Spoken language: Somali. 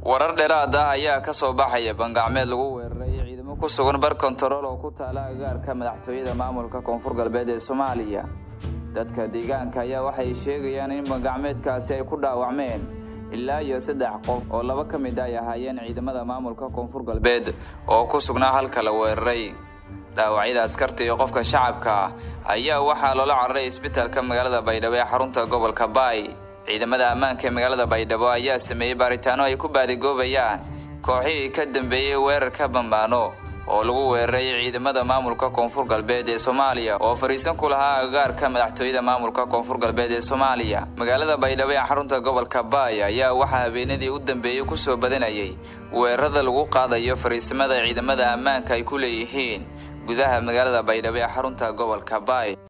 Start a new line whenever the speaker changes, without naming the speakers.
warar dheeraad ah ayaa ka soo baxaya bangacmeed lagu weeraray ciidamo ku sugan bar kontarool oo ku taala agaarka madaxtooyada maamulka koonfur galbeed ee soomaaliya dadka deegaanka ayaa waxay sheegayaan in bangacmeedkaasi ay ku dhaawacmeen ilaa iyo saddex qof oo laba ka mid ay ahaayeen ciidamada maamulka koonfur galbeed oo ku sugnaa halka la weeraray dhaawacyada askarta iyo qofka shacabka ah ayaa waxaa loola cararay isbitaalka magaalada baydhabo ee xarunta gobolka baay ciidamada ammaanka ee magaalada baydhabo ayaa sameeyey baaritaano ay ku baadigoobayaan kooxihii ka dambeeyey weerarka bambaano oo lagu weeraray ciidamada maamulka koonfur galbeed ee soomaaliya oo fariisan ku lahaa agagaarka madaxtooyada maamulka koonfur galbeed ee soomaaliya magaalada baydhabo ee xarunta gobolka baay ayaa waxaa habeenadii u dambeeyey kusoo badanayay weerarada lagu qaadayo fariisimada ciidamada ammaanka ay ku leeyihiin gudaha magaalada baydhabo ee xarunta gobolka baay